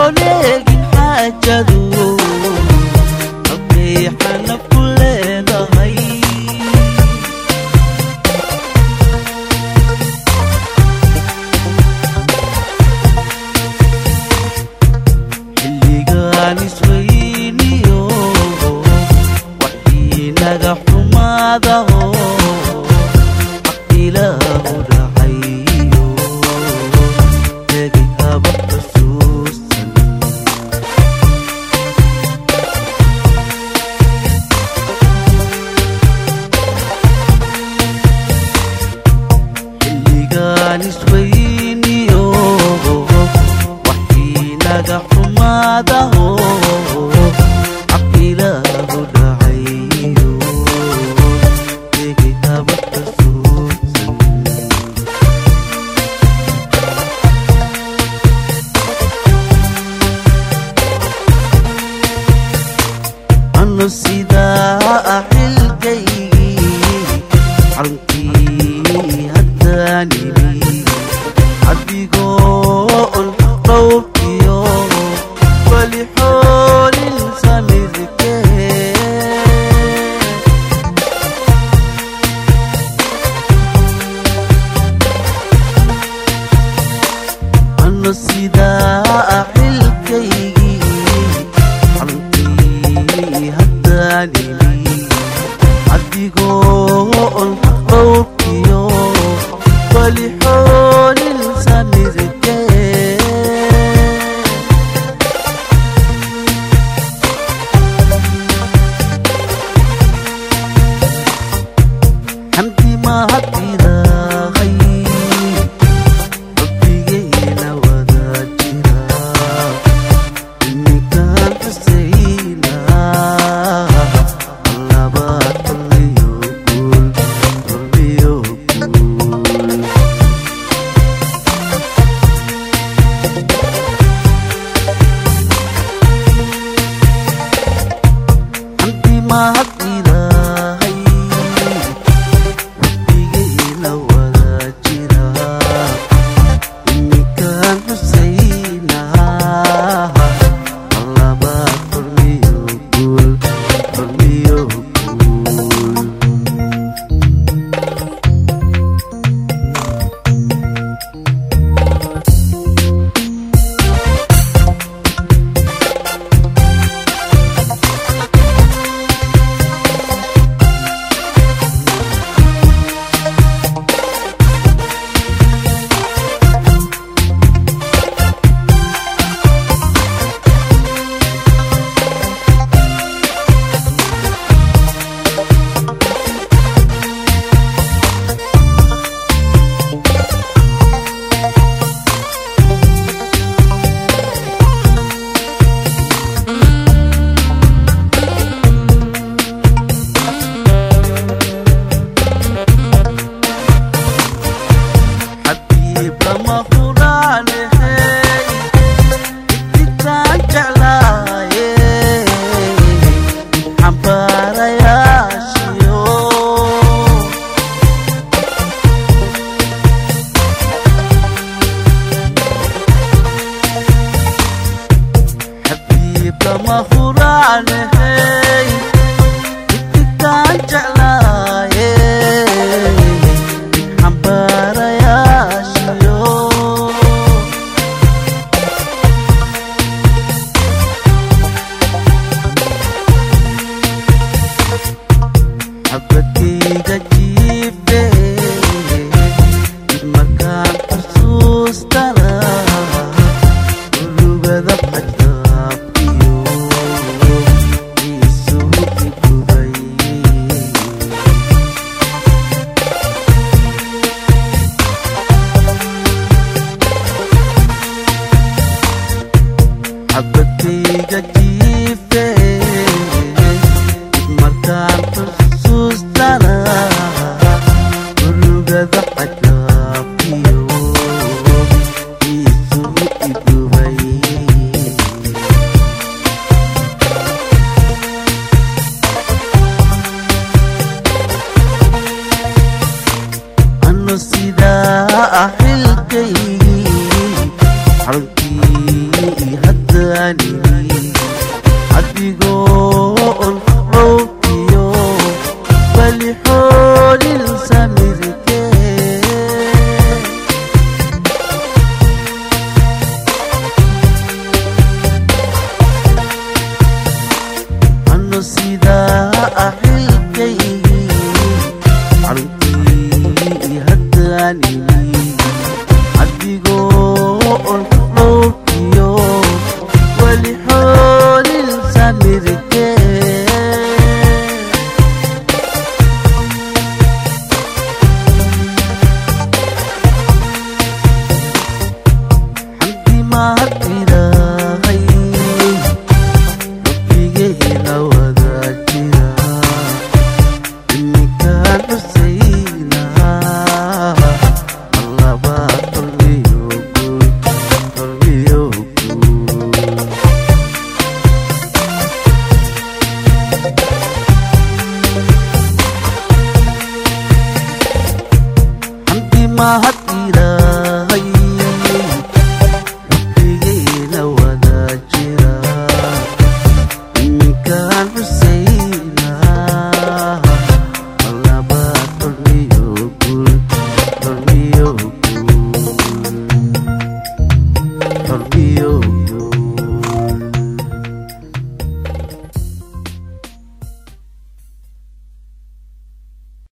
wareegin xaajadu halkay xanaf ku leedahay xilligaan isweyniyo waxii naga xumaadaho xaq ilaahu dhacayo tegay haba xusuusan xilligaan isweyniyo waxii naga xumaadaho xaq ilaahu dhacayo tegay haba xusuusan anu sidaa ah xilgaygii xaruntii haddaan imi adigoo on dhowrkiyo wali xoolin samirkee anu sidaa ah xilkaygii xaruntii haddaan imi adigoo on dhowrkiyo wali xoolin samirkee xamdi mahadidahay rabbigayna wada jira iminkaan xusaynaa allabaad kulliyo guul kulliyo guul xamdi mahadidahay rabbigayna wada jira iminkaan xusaynaa allabaad kulmiyo guul kulmiyo guul xabiib lama huraanehey idigtaan jeclaaye xambaarayaashiyo xabiib lama huraanehey idigtaan jeclaaye xambaarayaashiyo xabadkayga jiife dib markaan xusuustana urugada xadaabkiyo isugu igubay xabadkayga jiife dib markaan xusuustana urugada xadaabkiyo isugu igubay anu sidaa ah xilkaygii xaruntii hadda haddaanini adigoo on cowkiyo wali xoolin samirkee ano sidaa axilkaygii caruntii haddaanini adigoo on cowkiyo wali xoolin samirkee